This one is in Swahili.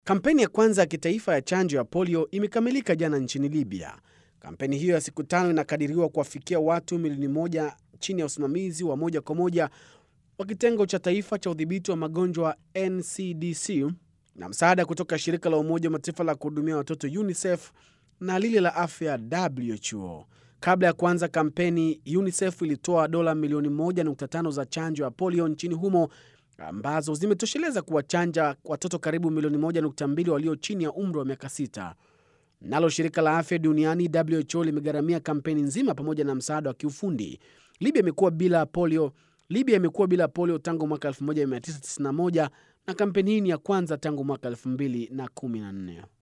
Kampeni ya kwanza ya kitaifa ya chanjo ya polio imekamilika jana nchini Libya. Kampeni hiyo ya siku tano inakadiriwa kuwafikia watu milioni moja chini ya usimamizi wa moja kwa moja wa kitengo cha taifa cha udhibiti wa magonjwa NCDC na msaada kutoka shirika la Umoja wa Mataifa la kuhudumia watoto UNICEF na lile la afya WHO. Kabla ya kuanza kampeni, UNICEF ilitoa dola milioni 1.5 za chanjo ya polio nchini humo ambazo zimetosheleza kuwachanja watoto karibu milioni 1.2 walio chini ya umri wa miaka sita. Nalo shirika la afya duniani WHO limegharamia kampeni nzima pamoja na msaada wa kiufundi. Libya imekuwa bila polio Libya imekuwa bila polio tangu mwaka 1991 na kampeni hii ni ya kwanza tangu mwaka 2014.